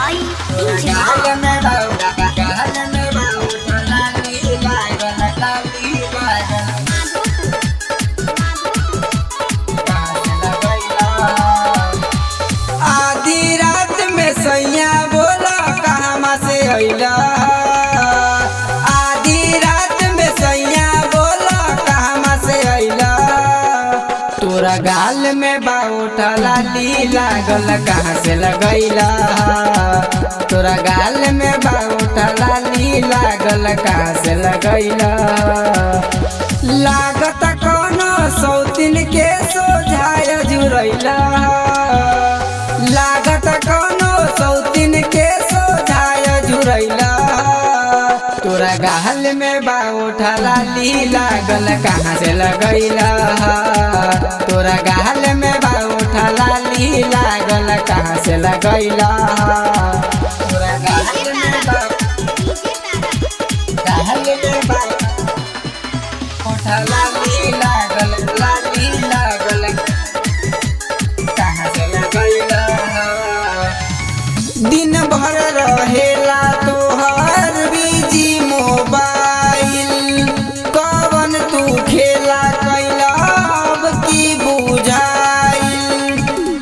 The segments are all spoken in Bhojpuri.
by DJ आधी रात में सैया बोला कहवा से अइला आधी रात में सैया बोला कहवा से अइला तोरा गाल में बाउठा लाली लागल कहाँ से लगैला तोरा गाल में बाउठा लाली लागल कहाँ से लगैला लागत कोनो सौतिन के सोझाय जुरैला लागत कोनो सौतिन के सोझाय जुरैला तोरा गाल में बाउठा लाली लागल कहाँ से लगैला तोरा गाल में बाउठा लाली लागल कहाँ से लगैला तोरा गाल में बा- गाल में बा- ओठा लाली लागल लाली लागल कहाँ से लगैला दिन भर रहेला तोहर बिजी मोबाइल कवन तू खेला कैला अब की बुझाइल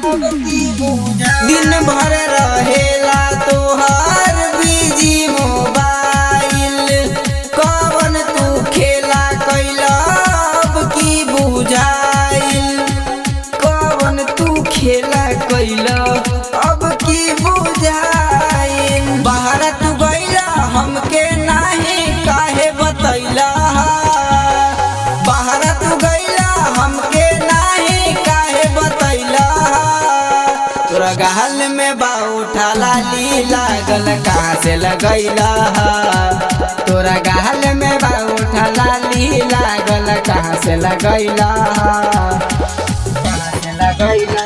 दिन भर रहेला तोहर बिजी मोबाइल कवन तू खेला कैला अब की बुझाइल कवन तू खेला कैला अब की बुझाइल बाहर तू गैला हमके नाही काहे बतैला बाहर तू गैला हमके नाही काहे बतैला तोरा गाल में बाउठा लाली लागल कहाँ से लगैला तोरा गाल में बाउठा लाली लागल कहाँ से लगैला कहाँ से लगैला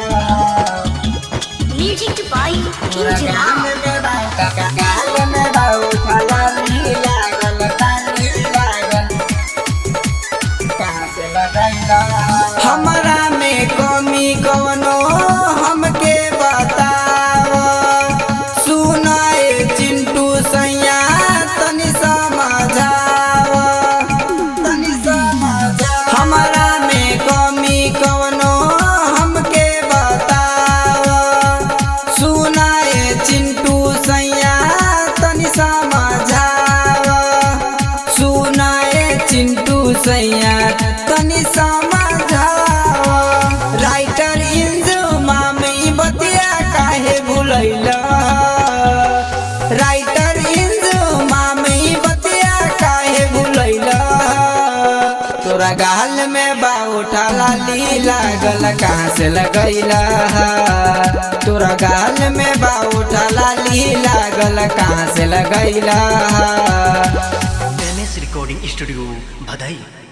Music by तोरा DJ गाल में बाउठा गाल में बाउठा लाली लागल लाली लागल कहाँ से लगैला हमरा में कमी कवनो हमके बताव सुनाए चिंटू सैया तनी समझाव तनी समझाव हमरा में कमी कवनो हमके बताव सुनाए चिंटू सैया तनी समझाव सुनाए चिंटू सैया तनी समझाव राइटर इंजुमा में बतिया काहे भूलैला राइटर इंजुमा में बतिया काहे भूलैला तोरा गाल में बाउठा लाली लागल कहाँ से लगैला तोरा गाल में बाउठा लाली लागल कहाँ से लगैला एम एस रिकॉर्डिंग स्टूडियो भदई